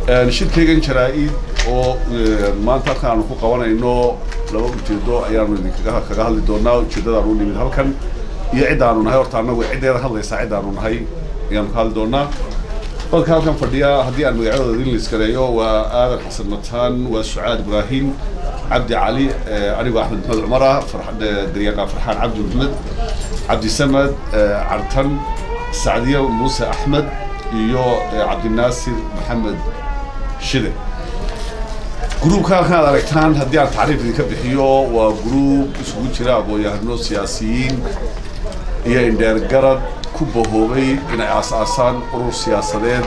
shirkaygan jaraa-id oo maanta halkan aanu ku qabanayno laba ujeedo ayaanu idinkaga kaga hadli doonaa ujeeddadaanu u nimid halkan iyo ciddaanu nahay horta annagu ciddeeda hadlaysaa ciddaanu nahay ayaanu ka hadli doonaa dadka halkan fadhiya haddii aan magacadooda idin liskareeyo waa aadan xasan mataan waa sucaad ibraahim cabdi cali anigoo axmed maxamed cumar ah daryaqaan farxaan cabdi maxmed cabdi samad cartan sacdiye muuse axmed iyo cabdinaasir maxamed shide gruubka halkan aad aragtaan haddii aan tacriif idinka bixiyo waa gruub isugu jira aqoon-yahano siyaasiyiin iyo indheergarad ku bahoobay inay aas-aasaan urur siyaasadeed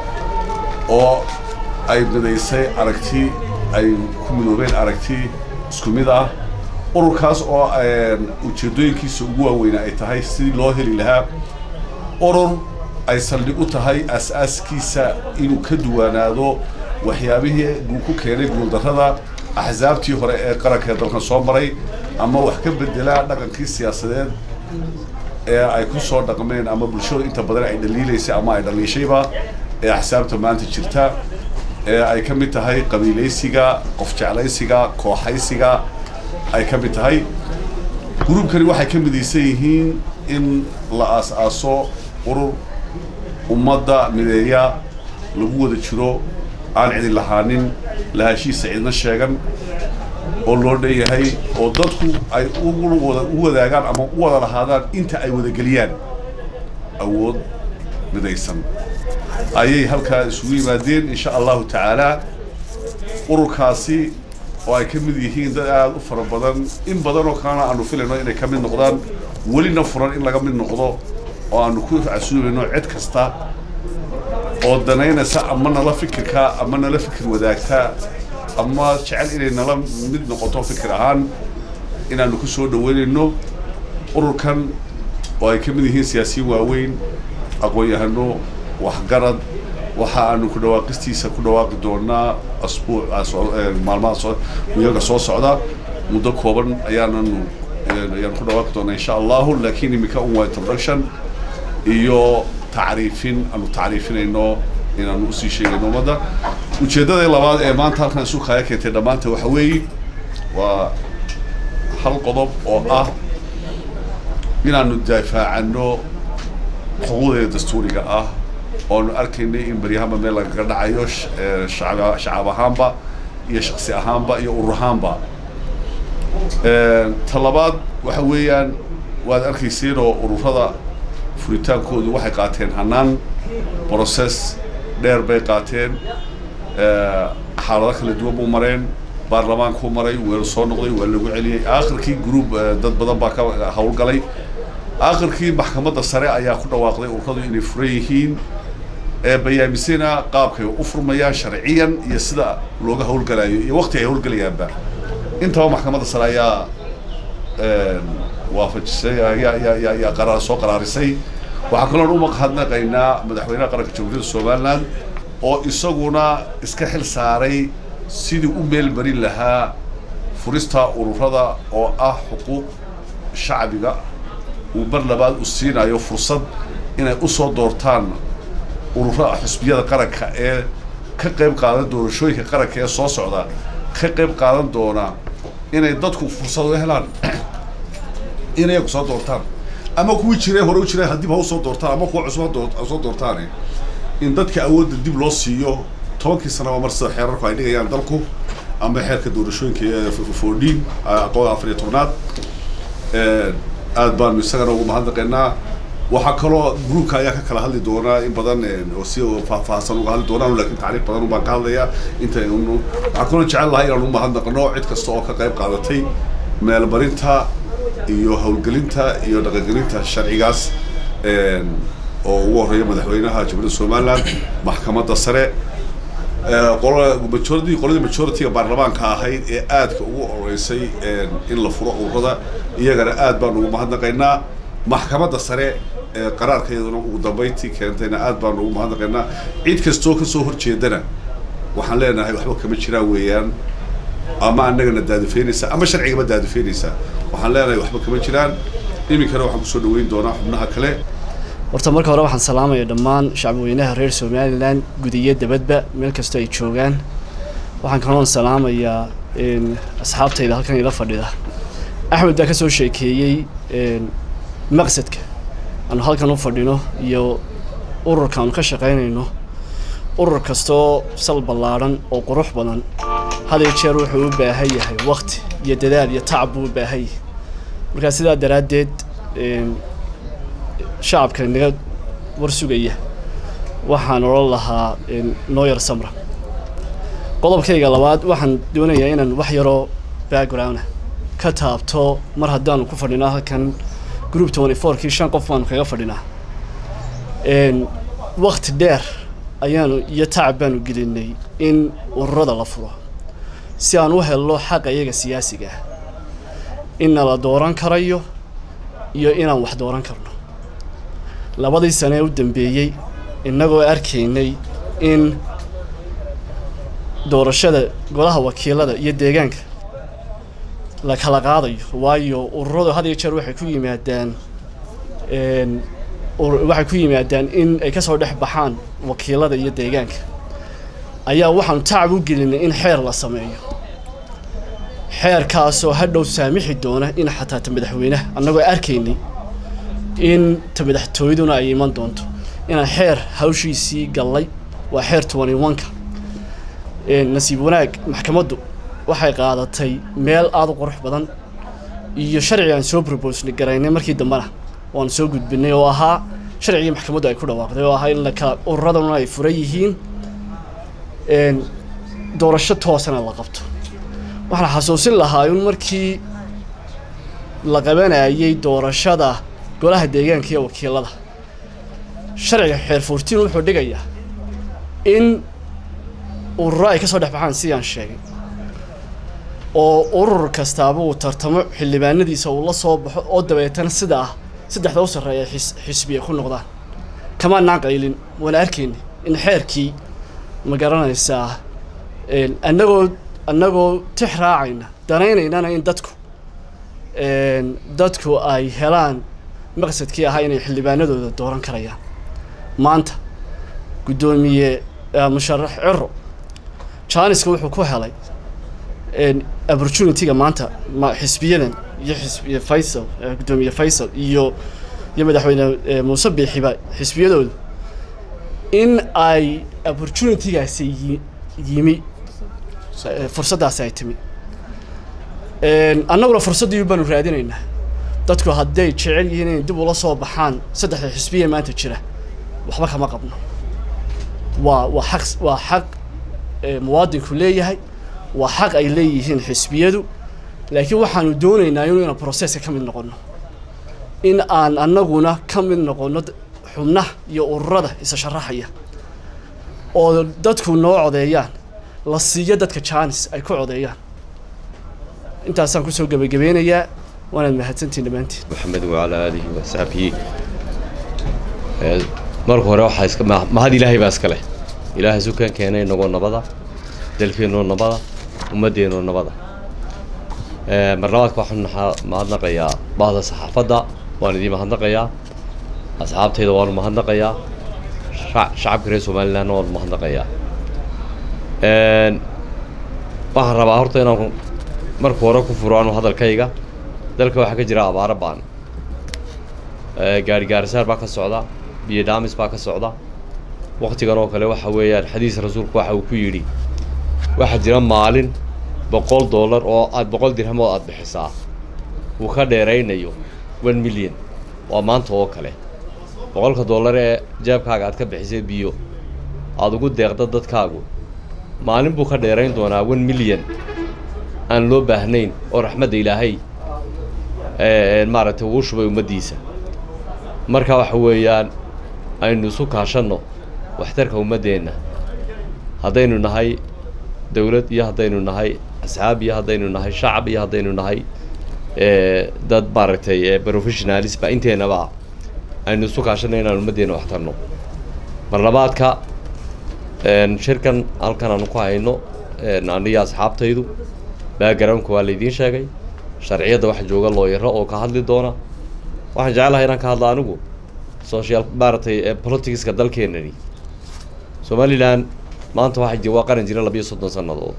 oo ay midaysay aragti ay ku midoobeen aragti isku mid ah ururkaas oo ujeeddooyinkiisa ugu waaweyna ay tahay sidii loo heli lahaa urur ay saldhig u tahay aas-aaskiisa inuu ka duwanaado waxyaabihii uu ku keenay guuldarrada axsaabtii hore ee qaranka ee dalkan soo maray ama wax ka bedelaa dhaqankii siyaasadeed ee ay ku soo dhaqmeen ama bulshadu inta badan ay dhaliilaysay ama ay dhaliishayba ee axsaabta maanta jirta ee ay ka mid tahay qabiilaysiga qof jeclaysiga kooxaysiga ay ka mid tahay gruubkani waxay ka midaysan yihiin in la aas-aaso urur ummadda mideeya lagu wada jiro aan cidin lahaanin lahashiisa cidna sheegan oo loo dhanyahay oo dadku ay uwada u wadaagaan ama u wada lahaadaan inta ay wadageliyaan awood midaysan ayay halkaa isugu yimaadeen insha allahu tacaalaa ururkaasi oo ay ka mid yihiin dad aada u fara badan in badan oo kalena aanu filayno inay ka mid noqdaan welina furan in laga mid noqdo oo aanu ku casuubayno cid kasta oo danaynaysa ama nala fikirka ama nala fikir wadaagta ama jecel inay nala mid noqoto fikir ahaan inaanu ku soo dhaweynayno ururkan oo ay ka mid yihiin siyaasiyiin waaweyn aqoon-yahano waxgarad waxa aanu ku dhawaaqistiisa ku dhawaaqi doonaa asbuuc maalmaha wiyaga soo socda muddo kooban ayaananu ayaanu ku dhawaaqi doonaa insha allahu laakiin iminka un waa introduction iyo tacriifin aanu tacriifinayno inaanu usii sheegayno ummadda ujeeddada labaad ee maanta halkan isu kaya keentay dhammaanta waxa weeye waa hal qodob oo ah inaanu daafaacano xuquuqdeeda dastuuriga ah oanu arkaynay in baryahanba meel lagaga dhacayo shacaab ahaanba iyo shaksi ahaanba iyo urur ahaanba ta labaad waxa weeyaan waad arkayseen oo ururada furitaankoodu waxay qaateen hanaan process dheer bay qaateen xaalado kala duwan buu mareen baarlamaankuu maray weeru soo noqday waa lagu celiyey aakhirkii group dad badan baa ka howlgalay aakhirkii maxkamadda sare ayaa ku dhawaaqday ururadu inay furan yihiin bayaamisena qaabkay u furmayaan sharciyan iyo sida looga howlgalayo iyo waqti ay howlgalayaanba intaba maxkamadda sare ayaa waafajisay yaa qaraar soo qaraarisay waxaa kaloon u mahadnaqaynaa madaxweynaha qaranka jamhuuriyadda somaliland oo isaguna iska xil saaray sidii u meel marin lahaa furista ururada oo ah xuquuq shacbiga uu mar labaad u siinayo fursad inay usoo doortaan ururada xusbiyada qaranka ee ka qayb qaadan doorashooyinka qaranka ee soo socda ka qayb qaadan doona inay dadku fursad u helaan inay ku soo doortaan ama kuwii jiray hore u jiray haddib ha usoo doortaan ama kuwa cusub ha soo doortaane in dadka awoodda dib loo siiyo tobankii sanaba mar sida xeerarku ay dhigayaan dalku ama xeerka doorashooyinka foordhiin aqoon afar iyo tobnaad aad baanu isagana ugu mahadnaqaynaa waxaa kaloo gruubka ayaa ka kala hadli doonaa in badan oo si faahfaahsan uga hadli doonaan laakiin tacriif badan baan ka hadlayaa inta waxaa kaloo jecel lahay inaan u mahadnaqno cid kasta oo ka qayb qaadatay meelmarinta iyo howlgelinta iyo dhaqangelinta sharcigaas oo ugu horreeya madaxweynaha jamhuuriyadda somaliland maxkamadda sare majority qoladii majority-ga baarlamaanka ahayd ee aadka ugu oreysay in la furo ururada iyagana aad baan ugu mahadnaqaynaa maxkamadda sare ee qaraarka iyaduna ugu dambayntii keentayna aad baan ugu mahadnaqaynaa cid kastoo kasoo horjeedana waxaan leenahay waxba kama jiraan weeyaan ama annagana daadifeynaysa ama sharcigama daadifeynaysa waxaan leenahay waxba kama jiraan iminkana waxaan kusoo dhaweyn doonaa xubnaha kale horta marka hore waxaan salaamaya dhammaan shacbweynaha reer somalilan gudiyo dabadba meel kastoo ay joogaan waxaan kaloon salaamayaa asxaabtayda halkan ila fadhida axmed baa ka soo sheekeeyey maqsadka aanu halkan u fadhino iyo ururka aanu ka shaqaynayno urur kastoo sal ballaadhan oo qurux badan had iyo jeer wuxuu u baahan yahay wakti iyo dadaal iyo tacab buu u baahan yahay markaa sidaa daraaddeed shacabka naga war sugaya waxaan odhan lahaa nooyar samra qodobkayga labaad waxaan doonayaa inaan wax yaroo backgrounda ka taabto mar haddaanu ku fadhinaa halkan group twenty fourkii shan qof baanu kaga fadhinaa wakti dheer ayaanu iyo tacab baanu gelinay in ururada la furo si aan u helno xaqa iyaga siyaasiga ah inna la dooran karayo iyo inaan wax dooran karno labadii sane ee u dambeeyey innagoo arkaynay in doorashada golaha wakiilada iyo deegaanka la kala qaadayo waayo ururadu had iyo jeer waxay ku yimaadaan waxay ku yimaadaan in ay kasoo dhex baxaan wakiilada iyo deegaanka ayaa waxaanu tacab u gelinay in xeer la sameeyo xeerkaasoo hadhow saamixi doona in xataa ta madaxweynaha annagoo arkaynay in ta madaxtooyaduna ay iman doonto inaan xeer hawshiisii gallay waa xeer twenty one-ka nasiib wanaag maxkamaddu waxay qaadatay meel aada u qurux badan iyo sharci aan soo probosnay garaynay markii dambena waanu soo gudbinay oo ahaa sharcigii maxkamaddu ay ku dhawaaqday oo ahaa in la kala ururaduna ay furan yihiin doorasho toosana la qabto waxaan xasuusin lahaa in markii la qabanayay doorashada golaha deegaanka iyo wakiilada sharciga xeer fourtiin wuxuu dhigayaa in ururo ay ka soo dhex baxaan sidii aan sheegay oo urur kastaaba uu tartamo xildhibaanadiisa uu la soo baxo oo dabeetana sida ah saddexda u sarreeya xis xisbiya ku noqdaan kamaanaan qaylin waana arkayna in xeerkii ma garanaysaa annagoo annagoo tix raacayna danaynaynana in dadku dadku ay helaan maqsadkii ahaa inay xildhibaanadooda dooran karayaan maanta guddoomiye musharax ciro janiska wuxuu ku helay opportunity-ga maanta xisbiyadan iyo xisbiya faysal guddoomiye faysal iyo iyo madaxweyne muuse biixiba xisbiyadooda in ay opportunity-gaasi yimi fursaddaasi ay timi annaguna fursaddii baanu raadinaynaa dadku hadday jecel yihiin inay dib ula soo baxaan saddexda xisbiya maanta jira waxba kama qabno waa waa xaq waa xaq muwaadinku leeyahay waa xaq ay leeyihiin xisbiyadu laakiin waxaanu doonaynaa inu inaan processka ka mid noqonno in aan annaguna ka mid noqonno xubnaha iyo ururada isa sharaxaya oo dadku noo codeeyaan la siiyo dadka jaanis ay ku codeeyaan intaasaan kusoo gebagabeynayaa waanaad mahadsantiin dhammaantiin maxamed wacalaa aalihi wasaxbihi marka hore waxaa iska mahad ilaahay baa iska leh ilaahay sukaan keenay inagoo nabada dalkeennoo nabada ummaddeenoo nabada mar labaadka waxaan mahadnaqayaa bahda saxaafadda waan idiin mahadnaqayaa asxaabtayda waanu mahadnaqayaa shacabka reer somalilandna waanu mahadnaqayaa waxaan rabaa horta inaan marka hore ku furo anu hadalkayga dalka waxaa ka jira abaaro baan gaari gaarisaar baa ka socda biyo dhaamis baa ka socda waktigan oo kale waxa weeyaan xadiis rasuulku waxa uu ku yidhi waxaa jira maalin boqol dollar oo aad boqol dirham oo aad bixisaa uu ka dheeraynayo one million waa maanta oo kale boqolka dollar ee jeebkaaga aad ka bixisay biyo aada ugu deeqda dadkaagu maalin buu ka dheerayn doonaa one million aan loo baahnayn oo raxmadda ilaahay maaragtay uu shubay ummaddiisa marka waxa weeyaan aynu isu kaashanno waxtarka ummaddeenna haddaynu nahay dawlad iyo haddaynu nahay asxaab iyo haddaynu nahay shacab iyo haddaynu nahay dad maaragtay professionalisba inteennaba aynu isu kaashanno inaan ummaddeenna waxtarno mar labaadka shirkan halkan aanu ku hayno aniyo asxaabtaydu backgroundka waa laydiin sheegay sharciyadda waxa jooga looyaro oo ka hadli doona waxaan jeclahay inaan ka hadla anigu social maaragtay ee politicska dalkeenani somalilan maanta waxay ji waa qaran jira labiyo soddon sannadood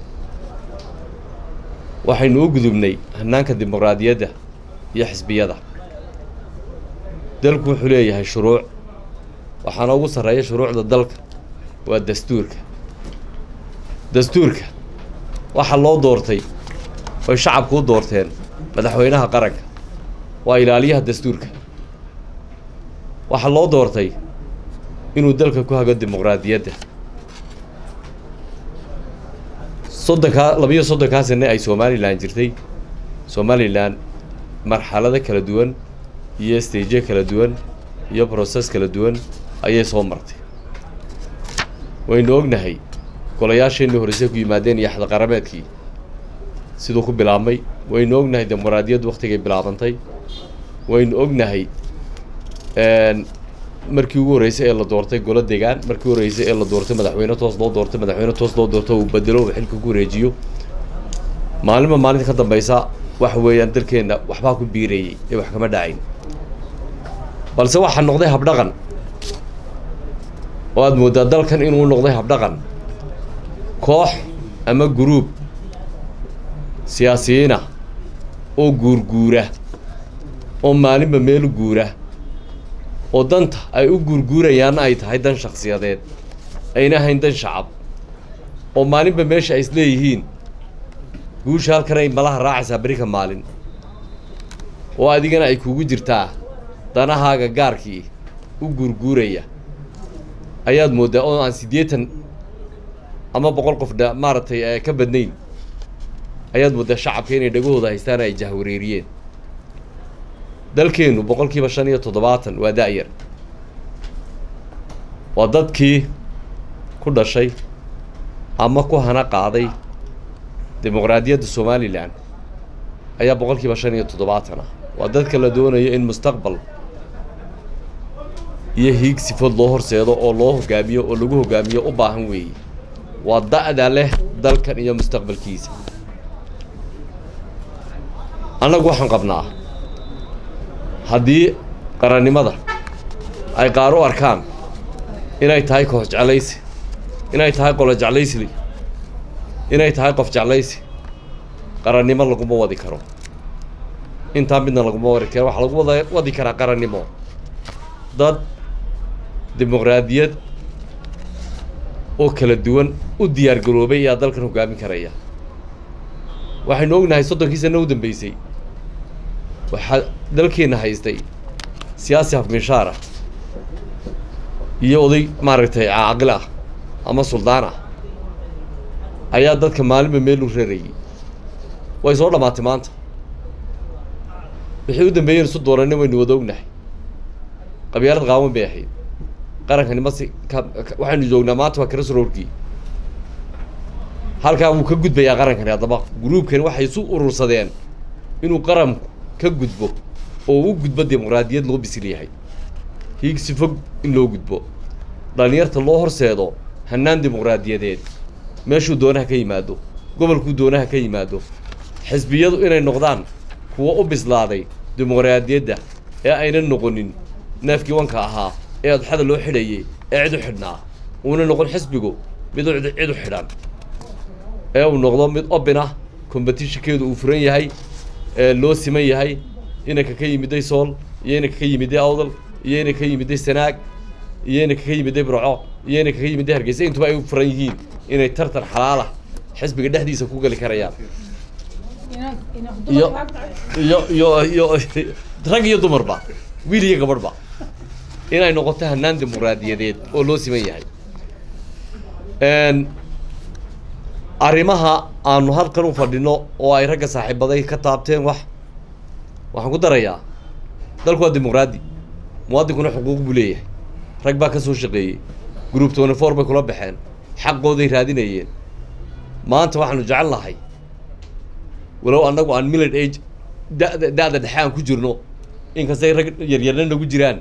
waxaynu u gudubnay hannaanka dimuqraadiyadda iyo xisbiyada dalku wuxuu leeyahay shuruuc waxaana ugu sarreeya shuruucda dalka waa dastuurka dastuurka waxaa loo doortay oy shacabku u doorteen madaxweynaha qaranka waa ilaaliyaha dastuurka waxaa loo doortay inuu dalka ku hago dimuqraadiyadda soddonkaa labiyo soddonkaa sane ay somalilan jirtay somalilan marxalado kala duwan iyo staje kala duwan iyo process kala duwan ayay soo martay waynu ognahay golayaasheenii horeyse ku yimaadeen iyo axdaqarameedkii siduu ku bilaabmay waynu ognahay dimuqraadiyaddu waktigay bilaabantay waynu ognahay markii ugu horreysay ee la doortay golo degaan markii ugu horreysay ee la doortay madaxweyne toos loo doortay madaxweyne toos loo doorto uu bedelo uu xilka ku wareejiyo maalinba maalinta ka dambeysa waxa weeyaan dalkeenna waxbaa ku biirayey ee wax kama dhacayn balse waxaa noqday habdhaqan oo aada mooddaa dalkan inuu noqday habdhaqan koox ama guruub siyaasiyiina oo guurguura oo maalinba meel guura oo danta ay u guurguurayaanna ay tahay dan shakhsiyadeed ayna ahayn dan shacab oo maalinba meesha ay isleeyihiin guusha halkan ay malaha raacaysaa berika maalin oo adigana ay kugu jirtaa danahaaga gaarkii u guurguuraya ayaad mooddaa oo aan siddeetan ama boqol qof dha maaragtay ka badnayn ayaad mooddaa shacabka inay dhagahooda haystaan ay jahwareeriyeen dalkeennu boqol kiiba shan iyo toddobaatan waa da-yar waa dadkii ku dhashay ama ku hana qaaday dimuqraadiyadda somalilan ayaa boqol kiiba shan iyo toddobaatan ah waa dadka la doonayo in mustaqbal iyo hiig sifood loo horseedo oo loo hogaamiyo oo lagu hogaamiyo u baahan weeye waa da-da leh dalkan iyo mustaqbalkiisa annagu waxaan qabnaa haddii qarannimada ay qaar u arkaan inay tahay koox jeclaysi inay tahay qolo jeclaysli inay tahay qof jeclaysi qarannimo laguma wadi karo intaa midna laguma wadi karo waxaa lagu wada wadi karaa qarannimo dad dimuqraadiyad oo kala duwan u diyaar garoobay ayaa dalkan hogaamin karaya waxaynu ognahay soddonkii sana u dambeysay waxaa dalkeenna haystay siyaasi hafminshaar ah iyo oday maaragtay caaqil ah ama suldaan ah ayaa dadka maalinba meel u rarayay way soo dhammaatay maanta wixii u dambeeyeen isu doorannin waynu wada ognahay qabyaalad qaawan bay ahayd qarankani masi ka waxaynu joognaa maanta waa krasroorkii halkaa wuu ka gudbayaa qarankani haddaba gruubkani waxay isu urursadeen inuu qaranku ka gudbo oo u gudbo dimuqraadiyad loo bisil yahay hiigsi fog in loo gudbo dhallinyarta loo horseedo hannaan dimuqraadiyadeed meeshuu doonaha ka yimaado gobolkuu doonaha ka yimaado xisbiyadu inay noqdaan kuwo u bislaaday dimuqraadiyadda ee aynan noqonin neefkii wanka ahaa ee adxada loo xidhayay ee cid u xidhnaa uuna noqon xisbigu mid u cid u xidhan ee uu noqdo mid obin ah competitionkeedu uu furan yahay ee loo siman yahay inanka ka yimiday sool iyo inanka ka yimiday awdal iyo inanka ka yimiday sanaag iyo inanka ka yimiday burco iyo inanka ka yimiday hargeysa intuba ay u furan yihiin inay tartan xalaalah xisbiga dhexdiisa ku geli karayaan iyo iyo iyo iyo rag iyo dumarba wiil iyo gabadhba inay noqoto hannaan dimuqraadiyadeed oo loo siman yahay arrimaha aanu halkan u fadhino oo ay ragga saaxiibaday ka taabteen wax waxaan ku darayaa dalku waa dimuqraadi muwaadinkuna xuquuq buu leeyahay rag baa ka soo shaqeeyey group twenty four bay kula baxeen xaqooday raadinayeen maanta waxaanu jecel nahay walow annagu aan millid age da'da da'da dhexe aan ku jirno inkastay rag yaryarna nagu jiraan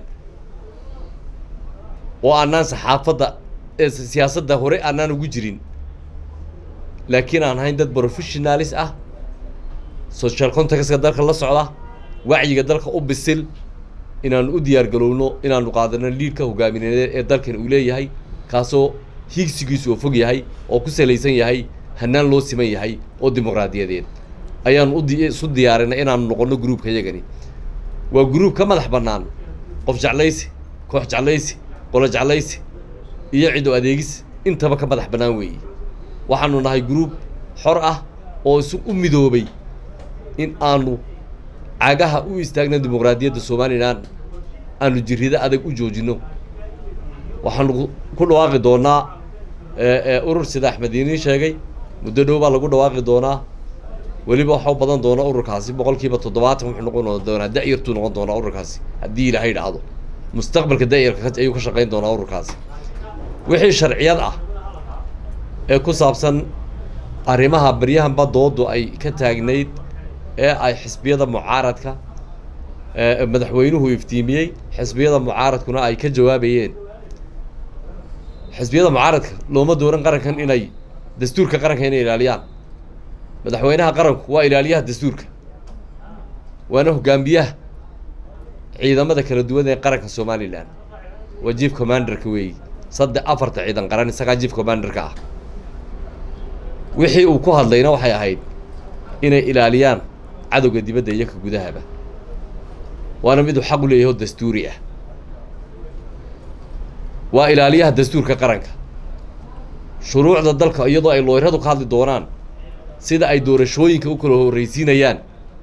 oo aanaan saxaafadda ee siyaasadda hore aanaan ugu jirin laakiin aan ahayn dad professionalis ah social contextka dalka la socda wacyiga dalka u bisil inaanu u diyaargalowno inaanu qaadano liidhka hogaamineed ee dalkan uu leeyahay kaasoo hiigsigiisu oo fog yahay oo ku salaysan yahay hanaan loo siman yahay oo dimuqraadiyadeed ayaanu udi isu diyaarinay inaanu noqonno gruubka yagani waa gruub ka madax bannaan qof jeclaysi koox jeclaysi qolo jeclaysi iyo cid oo adeegis intaba ka madax bannaan weeye waxaanu nahay gruub xor ah oo isu u midoobay in aanu cagaha u istaagna dimuqraadiyadda somalilan aanu jirrido adag u joojinno waxaanu ku dhawaaqi doonaa urur sida axmed iiniin sheegay muddo dhow baa lagu dhawaaqi doonaa weliba waxa u badan doona ururkaasi boqol kiiba toddobaatan wuxuu noqon doonaa da-yartuu noqon doonaa ururkaasi haddii ilaahay dhacdo mustaqbalka da-yarka ayuu ka shaqayn doonaa ururkaasi wixii sharciyad ah ee ku saabsan arrimaha baryahanba doodu ay ka taagnayd ee ay xisbiyada mucaaradka madaxweynuhu iftiimiyey xisbiyada mucaaradkuna ay ka jawaabayeen xisbiyada mucaaradka looma dooran qarankan inay dastuurka qaranka inay ilaaliyaan madaxweynaha qaranku waa ilaaliyaha dastuurka waana hogaamiyaha ciidamada kala duwan ee qaranka somalilan waa jief commanderka weeyi saddex afarta ciidan qaran isagaa jief commanderka ah wixii uu ku hadlayna waxay ahayd inay ilaaliyaan cadowga dibadda iyo ka gudahaba waana miduu xaq u leeyahay oo dastuuri ah waa ilaaliyaha dastuurka qaranka shuruucda dalka iyadoo ay looyradu ka hadli doonaan sida ay doorashooyinka u kala horreysiinayaan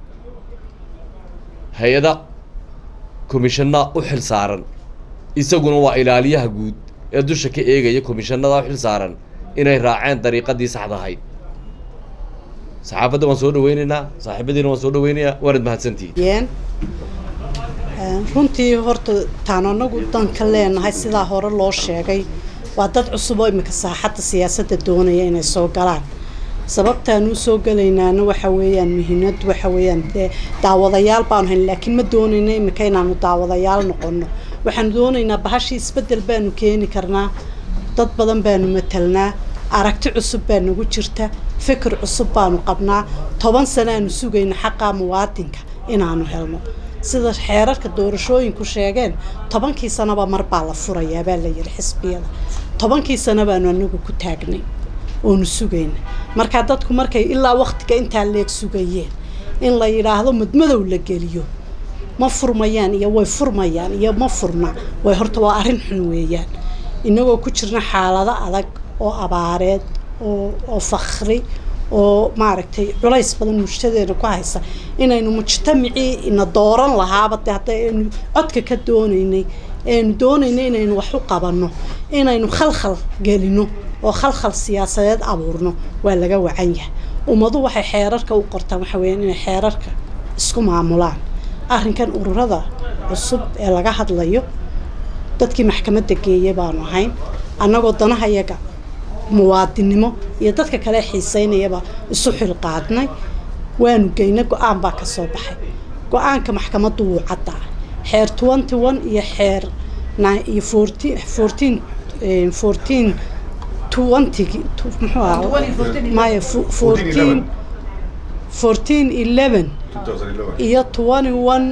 hay-ada komishana u xil saaran isaguna waa ilaaliyaha guud ee dusha ka eegaya komishanada u xil saaran inay raaceen dariiqadii saxda ahayd saxaafadda waan soo dhaweynaynaa saaxiibadiina waan soo dhaweynayaa waanad mahadsantihiin runtii horta taan anagu danka leenahay sidaa hore loo sheegay waa dad cusub oo iminka saaxadda siyaasadda doonaya inay soo galaan sababtaan u soo gelaynaana waxa weeyaan muhiimad waxa weeyaan dee daawadayaal baanu hayn laakiin ma doonayna iminka inaanu daawadayaal noqono waxaanu doonaynaa bahashii isbeddel baanu keeni karnaa dad badan baanu matalnaa aragti cusub baa nagu jirta fikir cusub baanu qabnaa toban sanaanu sugayna xaqaa muwaadinka inaanu helno sida xeerarka doorashooyinku sheegeen tobankii sanaba mar baa la furayaa baa la yidhi xisbiyada tobankii sano baanu anagu ku taagnay oonu sugayna markaa dadku markay ilaa waktiga intaa leeg sugayeen in la yidhaahdo madmadow la geliyo ma furmayaan iyo way furmayaan iyo ma furna way horta waa arrin xun weeyaan inagoo ku jirna xaalado adag oo abaareed oo oo fakri oo maaragtay culays badan mujtadeena ku haysa inaynu mujtamacii ina dooran lahaaba de hadda aynu codka ka doonaynay aynu doonaynay inaynu wax u qabanno inaynu khalkhal gelino oo khalkhal siyaasadeed abuurno waa laga wacan yahay ummadu waxay xeerarka u qortaan waxa weeyaan inay xeerarka isku maamulaan arrinkan ururada cusub ee laga hadlayo dadkii maxkamadda geeya baanu ahayn annagoo danahayaga muwaadinimo iyo dadka kale xiiseynayaba isu xilqaadnay waanu geynay go-aan baa ka soo baxay go-aanka maxkamaddu wuu caddaa xeer twenty one iyo xeer iyo fourteen fourteen fourteen twenty muxuu ahaa maya fourteen fourteen eleven iyo twenty one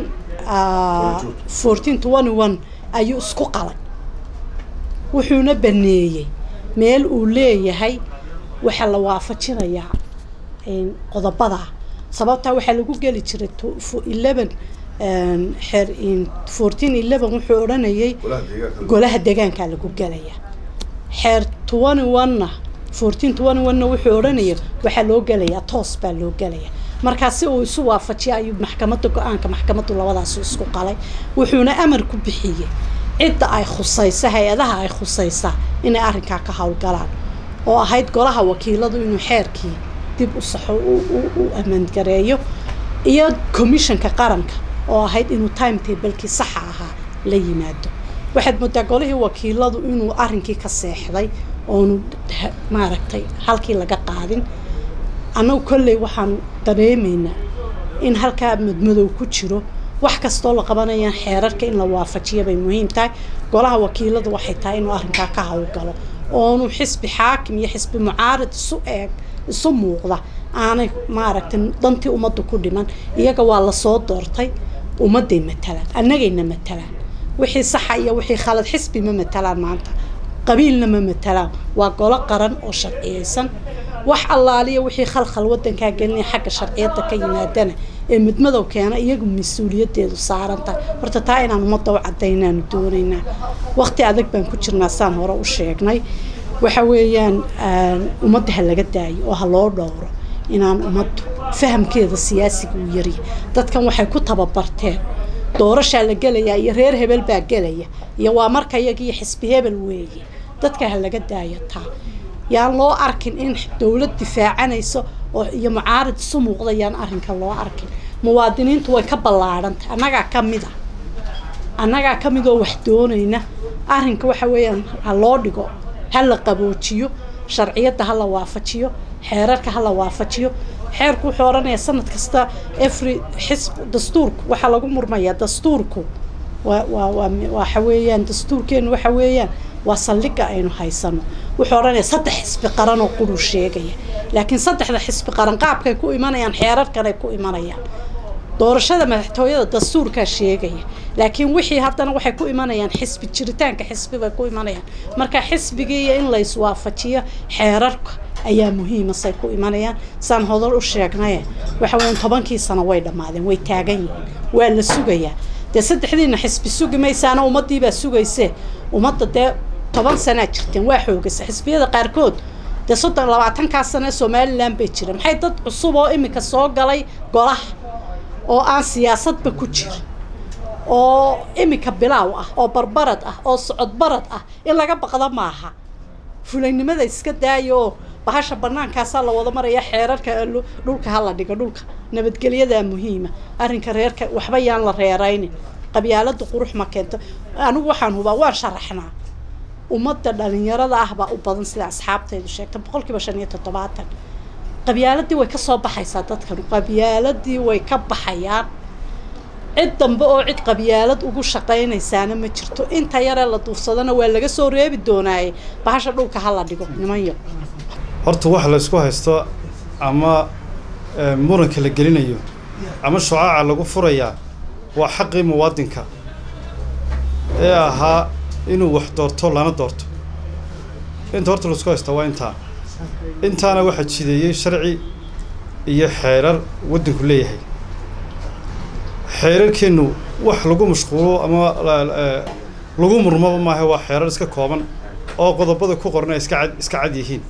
fourteen twenty one ayuu isku qalay wuxuuna baneeyey meel uu leeyahay waxaa la waafajinayaa qodobada sababtaa waxaa lagu geli jiray eleven xeer fourteen eleven wuxuu odhanayay golaha deegaankaa lagu gelaya xeer twenty one-na fourteen twenty one-na wuxuu odhanaya waxaa loo gelayaa toos baa loo gelaya markaa si uu isu waafajiya ayuu maxkamadda go-aanka maxkamaddu labadaasu isku qalay wuxuuna amar ku bixiyey cidda ay khusaysa hay-adaha ay khusaysaa inay arrinkaa ka howlgalaan oo ahayd golaha wakiiladu inuu xeerkii dib u saxo u ammaangareeyo iyo commissionka qaranka oo ahayd inuu timetablekii saxa ahaa la yimaado waxaad moodaa golihii wakiiladu inuu arrinkii ka seexday oonu maaragtay halkii laga qaadin annagu kolley waxaanu dareemaynaa in halkaa madmadow ku jiro wax kastoo la qabanayaan xeerarka in la waafajiya bay muhiim tahay golaha wakiiladu waxay tahay inuu arrinkaa ka howlgalo oonu xisbi xaakim iyo xisbi mucaarid isu eeg isu muuqda aanay maaragtay dantii ummaddu ku dhiman iyaga waa lasoo doortay ummadday matalaan annagayna matalaan wixii saxa iyo wixii khalad xisbi ma matalaan maanta qabiilna ma matalaan waa golo qaran oo sharciyeysan wax allaaliya wixii khalkhal wadankaa gelinaya xagga sharciyadda ka yimaadana ee midmadow keena iyagu mas-uuliyadeedu saaran tahay horta taa inaan ummadda u caddaynaanu doonaynaa waqti adag baan ku jirnaa saan hore u sheegnay waxa weeyaan ummadda ha laga daayo oo ha loo dhowro inaan ummaddu fahamkeeda siyaasiga u yariya dadkan waxay ku tababarteen doorashaa la gelayaa iyo reer hebel baa gelaya iyo waa marka iyagiiyo xisbi hebel weeye dadka ha laga daayo taa yaan loo arkin in dowlad difaacanayso oo iyo mucaarid isu muuqda yaan arrinka loo arkin muwaadiniintu way ka ballaadhantahay annagaa ka mid a annagaa ka mid oo wax doonayna arrinka waxa weeyaan ha loo dhigo ha la qaboojiyo sharciyadda ha la waafajiyo xeerarka ha la waafajiyo xeerku wuxuu odhanayaa sanad kasta every xisb dastuurku waxaa lagu murmayaa dastuurku waa waa waa waxa weeyaan dastuurkeenu waxa weeyaan waa saldhigga aynu haysano wuxuu odhanaya saddex xisbi qaran oo quruu sheegaya laakiin saddexda xisbi qaran qaabkay ku imanayaan xeerarkanay ku imanayaan doorashada madaxtooyada dastuurkaa sheegaya laakiin wixii haddana waxay ku imanayaan xisbi jiritaanka xisbi bay ku imanayaan marka xisbigii iyo in layswaafajiyo xeerarka ayaa muhiima say ku imanayaan saan hodol u sheegnaye waxa weeyaan tobankii sano way dhammaadeen way taagan yihiin waa la sugayaa dee saddexdiina xisbi sugi maysaana ummaddiibaa sugaysee ummadda dee toban sanaa jirteen waa xoogaysa xisbiyada qaarkood dee soddon labaatankaa sano ee somalilan bay jireen maxay dad cusub oo iminka soo galay golaha oo aan siyaasadba ku jirin oo iminka bilaaw ah oo barbarad ah oo socodbarad ah in laga baqdo maaha fulaynimada iska daayo oo bahasha bannaankaasaa la wada maraya xeerarka dhulka ha la dhigo dhulka nabadgelyadaa muhiima arrinka reerka waxba yaan la reeraynin qabyaalada qurux ma keento anigu waxaan hubaa waan sharaxnaa ummadda dhalinyarada ah baa u badan sida asxaabtaydu sheegta boqol kiiba shan iyo toddobaatan qabyaaladii way kasoo baxaysaa dadkan qabyaaladii way ka baxayaan cid dambe oo cid qabyaalad ugu shaqaynaysaana ma jirto inta yaree la duufsadana waa laga soo reebi doonaaye bahasha dhulka ha la dhigo nimanyo horta wax la isku haysto ama muranka la gelinayo ama shucaaca lagu furayaa waa xaqii muwaadinka ee ahaa inuu wax doorto lana doorto inta horta laisku haystaa waa intaa intaana waxaa jideeyey sharci iyo xeerar waddanku leeyahay xeerarkeennu wax lagu mashquulo ama lagu murmaba maaha waa xeerar iska kooban oo qodobada ku qoran ay iska cad iska cad yihiin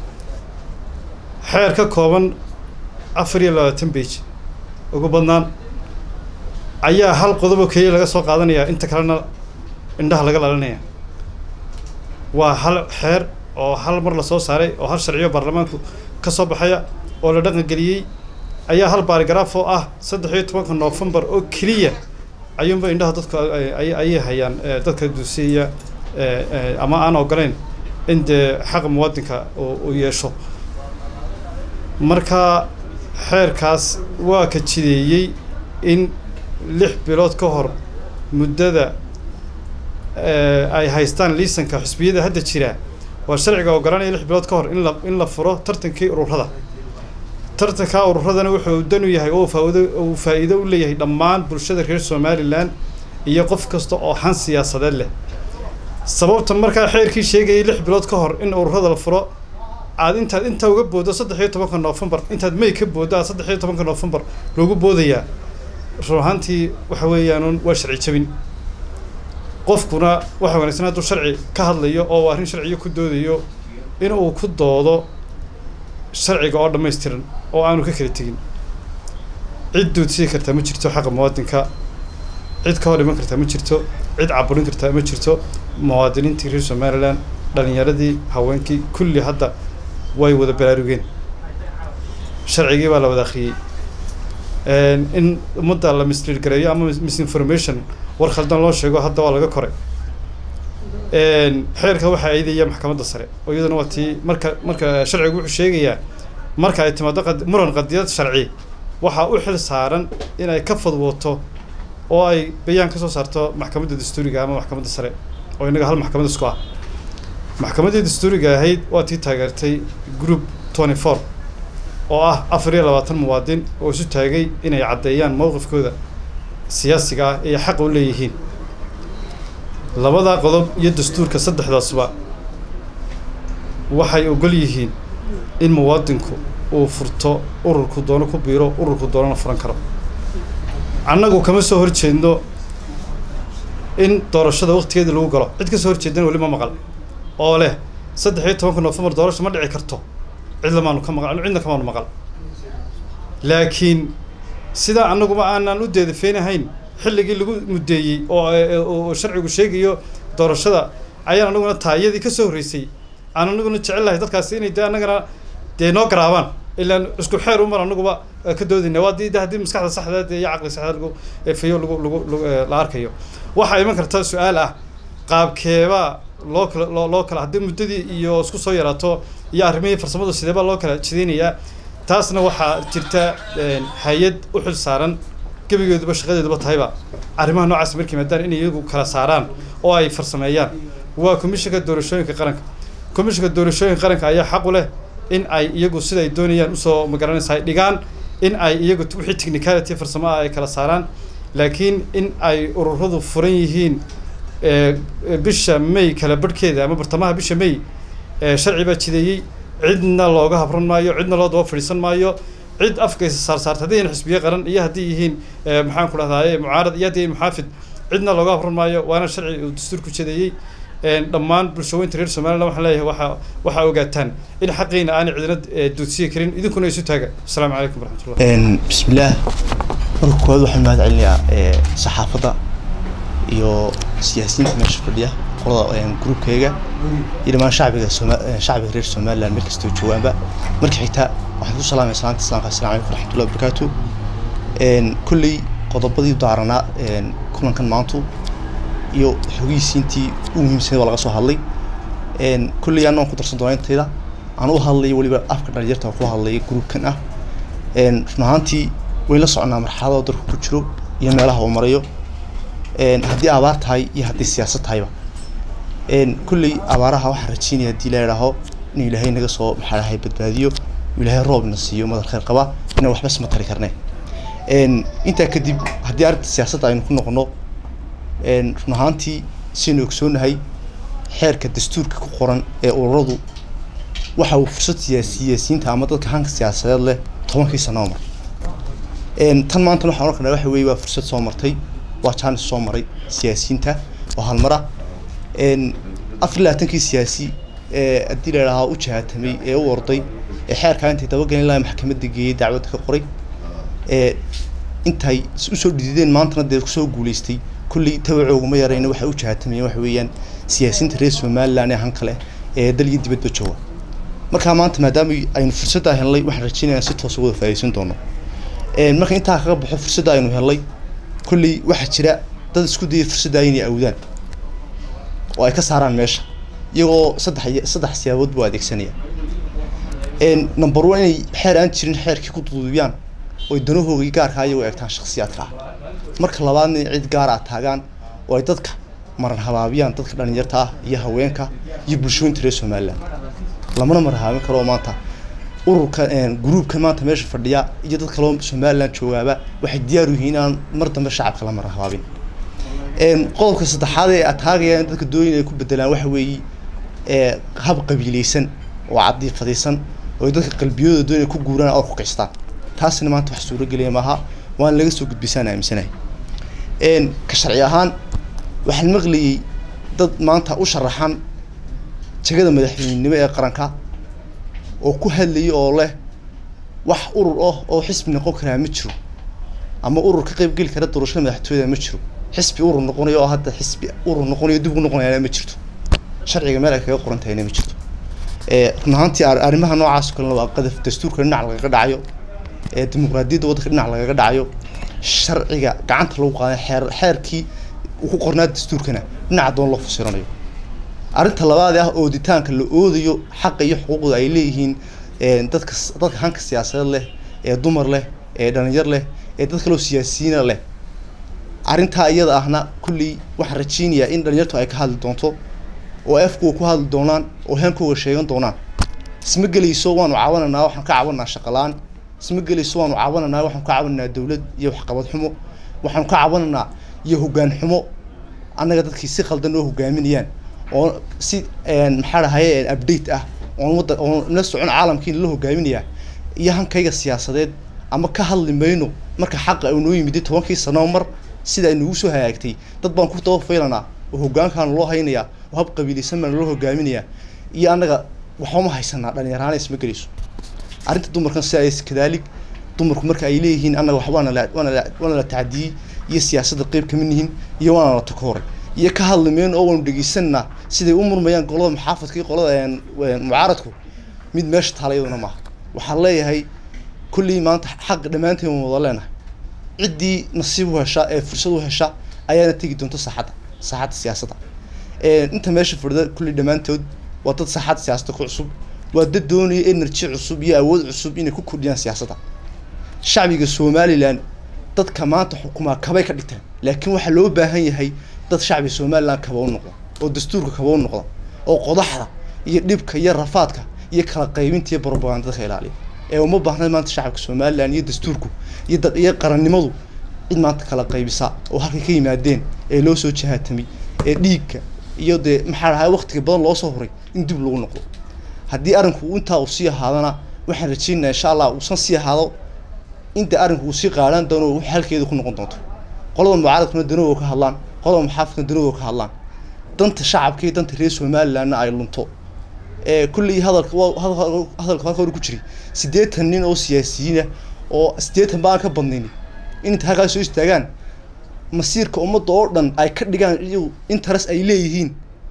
xeer ka kooban afar iyo labaatan beij ugu badnaan ayaa hal qodobo keliya laga soo qaadanayaa inta kalena indhaha laga lalinaya waa hal xeer oo hal mar lasoo saaray oo hal sharciyo baarlamaanku ka soo baxaya oo la dhaqan geliyey ayaa hal baarigaraaf oo ah saddex iyo tobanka noofembar oo keliya ayuunba indhaha dadku ayay hayaan dadka duusiya ama aan ogolayn in dee xaqa muwaadinka uu yeesho marka xeerkaas waa ka jideeyey in lix bilood ka hor muddada ay haystaan liisanka xusbiyada hadda jira waa sharciga ogolanaya lix bilood ka hor in la in la furo tartankii ururada tartankaa ururadana wuxuu dan u yahay oo faa'iido uu faa'iido u leeyahay dhammaan bulshada reer somalilan iyo qof kasta oo han siyaasadeed leh sababta markaa xeerkii sheegayay lix bilood ka hor in ururada la furo aad intaad intaa uga booddo saddex iyo tobanka noofembar intaad may ka booddo aad saddex iyo tobanka noofembar loogu boodayaa run ahaantii waxa weeyaan waa sharci jabin qofkuna waxa wanaagsan hadduu sharci ka hadlayo oo arrin sharciyo ku doodayo in uu ku doodo sharciga oo dhammaystiran oo aanu ka kala tegin cid duudsii kartaa ma jirto xaqa muwaadinka cid ka hor iman kartaa ma jirto cid caburin kartaa ma jirto muwaadiniintii reer somalilan dhalinyaradii haweenkii kulli hadda way wada baraarugeen sharcigii baa la wada akhriyey in ummadda la mislead gareeyo ama misinformation war khaldan loo sheego hadda waa laga koray xeerka waxaa aydaya maxkamadda sare oo iyaduna waa tii marka marka sharcigu wuxuu sheegayaa marka ay timaado muran qadiyad sharci waxaa u xil saaran inay ka fadwooto oo ay bayaan ka soo saarto maxkamadda dastuuriga ama maxkamadda sare oo innaga hal maxkamad isku ah maxkamaddii dastuuriga ahayd waa tii taageertay group twenty four oo ah afar iyo labaatan muwaadin oo isu taagay inay caddeeyaan mowqifkooda siyaasiga ah ee xaqa u leeyihiin labadaa qodob iyo dastuurka saddexdaasba waxay ogol yihiin in muwaadinku uu furto ururku doono ku biiro ururku doonana furan karo annagu kama soo horjeedno in doorashada waktigeedii lagu galo cid ka soo horjeedana weli ma maqal oo leh saddex iyo tobanka nofembar doorasha ma dhici karto cid lamaanu ka maqal cidna kamaanu maqal laakiin sidaa annaguba aanaan u deedafeynahayn xilligii lagu muddeeyey oo oo sharcigu sheegayo doorashada ayaan anaguna taayadii ka soo horreysay aan anaguna jecel lahay dadkaasi inay dee annagana dee noo garaabaan ilaan isku xeer umar anaguba ka doodayna waa dii haddii maskaxda saxdeed iyo caqli saxdeed lagu fayo lagu lagu lagu la arkayo waxaa iman karta su-aal ah qaabkeebaa loo kala loo loo kala haddii muddadii iyo isku soo yaraato iyo arrimihii farsamadu sideebaa loo kala jidaynayaa taasna waxaa jirta hay-ad u xil saaran gebigeeduba shaqadeeduba tahayba arrimaha noocaas markii maadaan inay iyagu kala saaraan oo ay farsameeyaan waa komishinka doorashooyinka qaranka komishinka doorashooyinka qaranka ayaa xaq u leh in ay iyagu sida ay doonayaan usoo magaranaysa ay dhigaan in ay iyagu wixii technicality farsamo ah ay kala saaraan laakiin in ay ururadu furan yihiin bisha may kala barhkeeda ama bartamaha bisha may sharci baa jideeyey cidna looga habran maayo cidna loo daba fadhiisan maayo cid afkaysa saarsaarta hadday yihiin xisbiye qaran iyo haddii yihiin maxaan ku dhahdaye mucaarad iyo haddii yihiin muxaafid cidna looga habran maayo waana sharci uu dastuurku jedeeyey dhammaan bulshooyinta reer somaliland waxaan leeyahay waxaa waxaa ogaataan in xaqiina aanay cidina duudsiyi karin idinkuna isu taaga asalaamu calaykum waraxmatullah bismillaah marka koowaad waxaan mahad celinayaa saxaafadda iyo siyaasiyiinta meesha fadhiya qolada gruubkayga iyo dhammaan shacbiga soma shacbiga reer somaliland meel kastoo joogaanba marka xigta waxaan ku salaamaya salaanta islaamka assalamu calaykum waraxmatullahi wabarakaatu kolley qodobadii daaranaa kulankan maantu iyo xogihiisiintii u muhiimsaneed waa laga soo hadlay kolley annagoon ku darsan doona intayda aan u hadlayo weliba afka dhalinyarta ku hadlaya gruubkan ah run ahaantii wayn la soconaa marxaladoo dalku ku jiro iyo meelaha uu marayo haddii abaar tahay iyo haddii siyaasad tahayba kolley abaaraha waxaan rajeynaya haddii la idhaaho inuu ilaahay naga soo maxaa dhahay badbaadiyo ilaahay roobna siiyo madal khayr qaba inaan waxba isma tari karne intaa kadib haddii arrinta siyaasadda aynu ku noqono run ahaantii siaynu ogsoonahay xeerka dastuurka ku qoran ee ururadu waxa uu fursad siyaa siyaasiyiinta ama dadka hanka siyaasadeed leh tobankii sano oo mar tan maanta waxaan oran karnaa waxa weeye waa fursad soo martay waa jaanis soo maray siyaasiyiinta oo halmara afar iyo labaatankii siyaasi ee haddii la idhaahaa u jahaatamay ee u orday ee xeerkaa intay dabagelin lahay maxkamadda geeyey dacwadda ka qoray ee intay usoo dhidideen maantana dee kusoo guuleystay kulley tabacooguma yarayna waxay u jahaatamayeen waxa weeyaan siyaasiyiinta reer somaliland ee han kale ee dal iyo dibadba jooga markaa maanta maadaama aynu fursaddaa helnay waxaan rajeynaya si toos wada faa'idaysan doono marka intaa kaga baxo fursadda aynu helnay kulley waxaa jira dad isku dayay fursaddaa inay awdaan oo ay ka saaraan meesha iyagoo saddex saddex siyaabood buu adeegsanaya number one inay xeer aan jirin xeerkii ku duduubiyaan oo ay danahoogii gaarkaa iyagoo eegtaan shakhsiyaadka ah marka labaadna in cid gaar ah taagaan oo ay dadka maran habaabiyaan dadka dhalinyarta ah iyo haweenka iyo bulshooyinta reer somaliland lamana maran habaabin karo maanta ururka gruubka maanta meesha fadhiya iyo dad kaloo somaliland joogaaba waxay diyaar u yihiin inaan mar dambe shacabka la maran habaabin qodobka saddexaad ee ataagayaan dadka dooyin ay ku bedelaan waxa weeye hab qabiileysan oo cadiifadaysan oo ay dadka qalbiyadooda doonay ku guuraan oo ku kicistaan taasina maanta wax suuragelaya maaha waana laga soo gudbisaan aaminsanahay ka sharci ahaan waxaan maqlayay dad maanta u sharaxan jagada madaxweynenimo ee qaranka oo ku hadlayay oo leh wax urur ah oo xisbi noqon karaa ma jiro ama urur ka qayb geli kara doorashada madaxtooyada ma jiro xisbi urur noqonayo oo hadda xisbi urur noqonayo dib ugu noqonayana ma jirto sharciga meel ay kaga qoran tahayna ma jirto run ahaantii arrimaha noocaas oo kalena waa qadaf dastuurka dhinac lagaga dhacayo dimuqraadiyadda waddanka dhinac lagaga dhacayo sharciga gacanta lagu qaaday xeer xeerkii uu ku qornaa dastuurkana dhinaca doon loo fasiranayo arrinta labaad ah ooditaanka la oodayo xaqa iyo xuquuqda ay leeyihiin dadka dadka hanka siyaasadeed leh ee dumar leh ee dhalinyar leh ee dad kaloo siyaasiyiina leh arrintaa iyada ahna kulley waxaan rajeynayaa in dhalinyartu ay ka hadli doonto oo afkuwa ku hadli doonaan oo haankooga sheegan doonaan isma gelayso waanu caawananaa waxaan ka caawananaa shaqalaan isma gelayso waanu caawananaa waxaan ka caawananaa dawlad iyo waxqabad xumo waxaanu ka cabanaynaa iyo hoggaan xumo annaga dadkii si khaldan oo hogaaminayaan oo si maxaa dhahaye update ah oon wadda oon la socon caalamkii la hogaaminayaa iyo hankayga siyaasadeed ama ka hadli mayno marka xaqa uu noo yimid tobankii sano mar sida ay nagu soo hagaagtay dad baan ku daba faylanaa oo hoggaankaan loo haynayaa oo hab qabiilaysan baan loo hogaaminayaa iyo annaga waxba ma haysanaa dhalinyaraana isma gelayso arrinta dumarkan si ay kadaalig dumarku marka ay leeyihiin annaga wax waana la waana la waana la tacdiyey iyo siyaasadda qeyb kama nihin iyo waana la takooray iyo ka hadli mayno oo waanu dhegeysanaa siday u murmayaan qolada maxaafadka iyo qolada mucaaradku mid meesha taala iyaduna maaha waxaan leeyahay kullii maanta xaq dhammaanteen waan wada leenahay ciddii nasiib u hesha ee fursad u hesha ayaana tegi doonta saaxadda saaxadda siyaasadda inta meesha fadhida kullii dhammaantood waa dad saaxadda siyaasadda ku cusub waa dad doonaya energy cusub iyo awood cusub inay ku kordhiyaan siyaasadda shacbiga somalilan dadka maanta xukumaa kabay ka dhigtaan laakiin waxaa loo baahan yahay dad shacbiga somalilan kaba u noqda oo dastuurka kaba u noqda oo qodaxda iyo dhibka iyo rafaadka iyo kala qaybinta iyo propaganda dadka ilaaliya ee uma baahna maanta shacabka somalilan iyo dastuurku iyo dad iyo qarannimadu cid maanta kala qaybisa oo halkay ka yimaadeen ee loo soo jahaatamay ee dhiigka iyo dee maxaa dhahay waqtiga badan loo soo horay in dib lagu noqdo haddii arrinku intaa uu sii ahaadana waxaan rajaynayaa insha allah uusan sii ahaado inta arrinku uu sii qaadhaan doono wax halkeedu ku noqon doonto qolada mucaaradkuna danooga ka hadlaan qolada maxaafadkuna danooga ka hadlaan danta shacabka iyo danta reer somalilandna ay lunto ee kullii hadalka hadalka halka hore ku jiray siddeetan nin oo siyaasiyiina oo siddeetan baan ka badnayn in inta halkaas soo istaagaan masiirka ummadda oo dhan ay ka dhigaan iyagu interes ay leeyihiin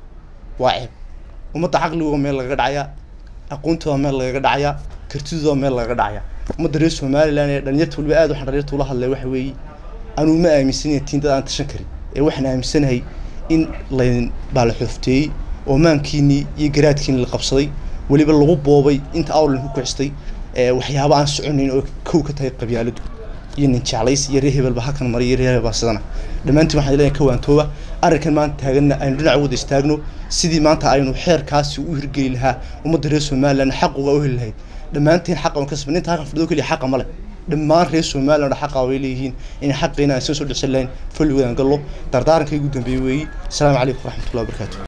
waa ceeb ummadda caqligooda meel lagaga dhacayaa aqoontooda meel lagaga dhacayaa kartidooda meel lagaga dhacayaa ummadda reer somaliland ee dhalinyarta waliba aad waxaan dhalinyarta ula hadlay waxa weeye anuu ma aaminsanaya tiin dad aan tashan karin ee waxaan aaminsanahay in laydin baala xoofteeyey oo maankiinii iyo garaadkiini la qabsaday weliba lagu boobay inta awlan ku kicistay waxyaaba aan soconayn oo kow ka tahay qabyaaladu iyo nin jeclays iyo reer hebelba halkan maray iyo reer hebelba sidana dhammaantiin waxaan leeyahay ka waantooba arrinkan maanta taaganna aynu dhinac wada istaagno sidii maanta aynu xeerkaasi u hirgeli lahaa ummadda reer somaliland xaquga u heli lahayd dhammaantiin xaqa aan ka sabin inta halkan fadhido keliya xaqa male dhammaan reer somaliland xaqa way leeyihiin in xaqiina aan soo soo dhicsan lahayn falligoodaan gallo dardaarankaygu dambeeyey weeyi asalaamu calaykum waraxmatullahi wabarakaatu